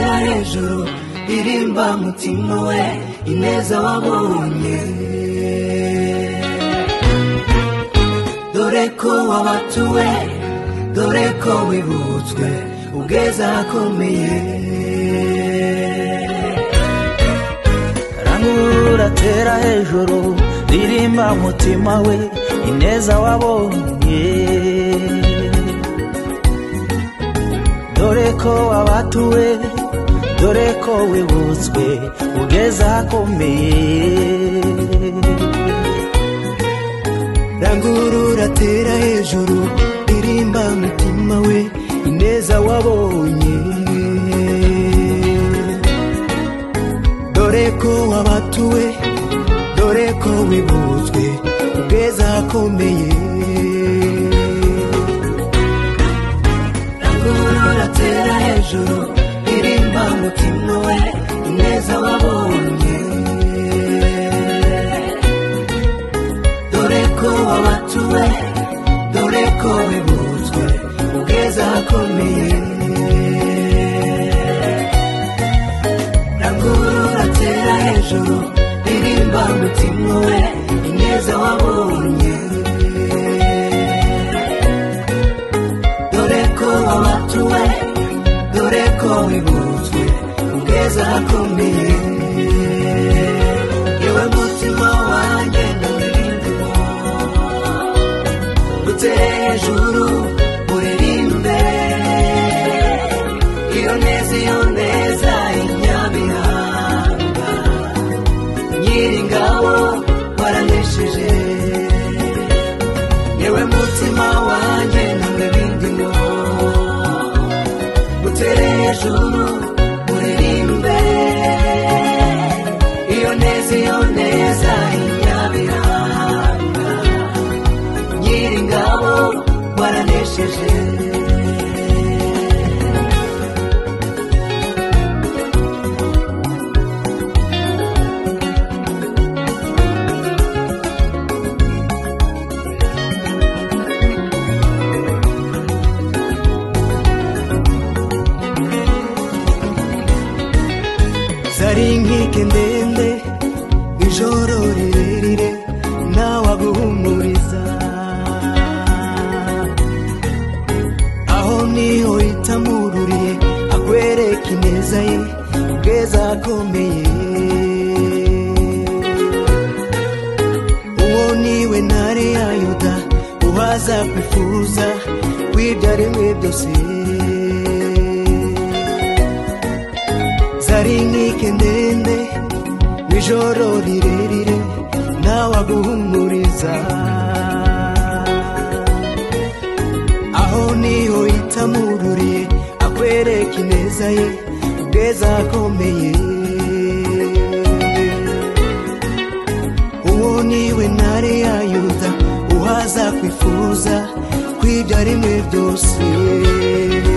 hejuru irimba mutima we ineza wabonye dore ko wabatuwe dore ko wibutswe ubweza akomeye uratera hejuru ririmba umutima we ineza wabonye dore ko wabatuwe dore ko wibutswe ugeze ahakomeye rangurura uratera hejuru ririmba mutima we ineza wabonye dore ko wabatuwe dore ko wibutswe ubweza akomeye rangurura uratera hejuru ririmba mutima we ineza wabonye dore ko wabatuwe dore ko wibutswe ubweza akomeye rangurura tera hejuru ririmba mutima we ineza wabonye dore ko wabatuwe dore ko wibutswe ubweza akomeye yewe mutima wanjye ndawurindimo utere hejuru uririmbe iyo neza iyo neza inyabihanga nyiringabo waranesheje yewe mutima wanjye ntabwo bindimo utere hejuru uririmbe iyo neza iyo neza inyabihanga nyiringabo waranesheje zari inkike ndende ijoro rirerire ntawaguhumuriza aho niho itamururiye akwereka ineza ye ubweza akomeye uwo niwe ntare ya yuda uhaza kwifuza kw'ibyaremwe byose zari inkike ndende n'ijoro rirerire ntawaguhumuriza aho niho itamururiye akwereka ineza ye ubweza akomeye uwo niwe ntare ya yuda uhaza kwifuza kw'ibyo aremwe byose